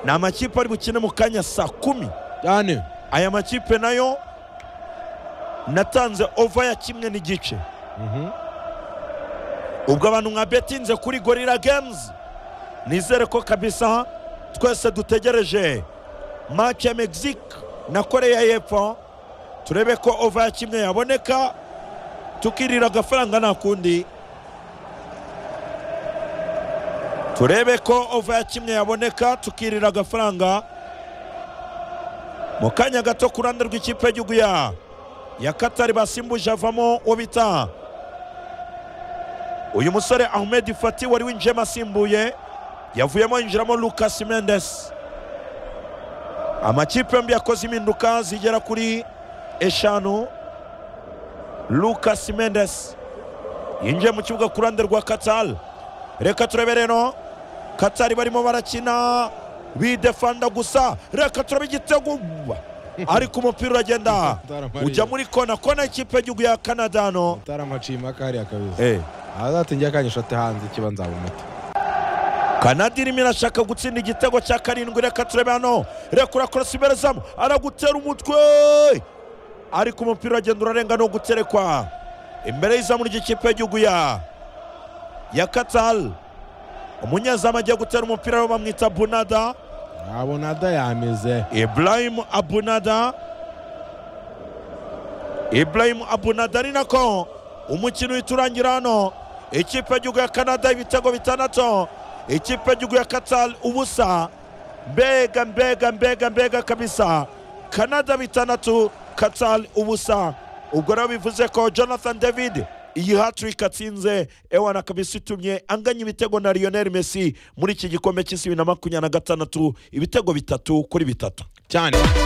ni amakipe ari bukine mu kanya saa kumi cyane aya makipe nayo natanze ova ya kimwe n'igice Mhm. ubwo abantu mwabetinze kuri gorira games nizere ko kabisa twese dutegereje match ya mexique na koreya y'epfo turebe ko ova ya kimwe yaboneka tukirira agafaranga nta kundi turebe ko ova ya kimwe yaboneka tukirira agafaranga mu kanya gato ku ruhande rw'ikipe y'igihugu ya ya katari basimbuje avamo uwo bita uyu musore ahmed fati wari winjiyemo asimbuye yavuyemo yinjiramo lucas mendes amakipe yombi yakoze impinduka zigera kuri eshanu lucas mendes yinjiye mu kibuga ku ruhande rwa katar reka turebe rero katari barimo barakina bidefanda gusa reka turebe igitego ariko umupira uragenda ujya muri kona kona y'ikipe y'igihugu ya kanada hano utaramacima kariya kabisa Eh. azatinjya akanya shote hanze ikiba nzabumuta kanada irimo irashaka gutsinda igitego cya karindwi reka turebe hano reka urakorosa imbere zamu aragutera umutwe ariko umupira uragenda urarenga no guterekwa imbere y'izamu ry'ikipe y'igihugu ya ya katal umunyezamu agiye gutera umupira we bamwita bunada abona adayameze ibrahim abunada ibrahim abunada ari nako umukino uhita urangira hano ikipe y'igihugu ya kanada ibitego bitandatu ikipe y'igihugu ya katar ubusa mbega mbega mbega mbega kabisa kanada bitandatu katar ubusa ubwo rero bivuze ko jonathan david iyi hatrick atsinze ewana kabisa itumye anganya ibitego na lionel messi muri iki gikombe cy'isi bibiri na makumyabiri na gatandatu ibitego bitatu kuri bitatu cyane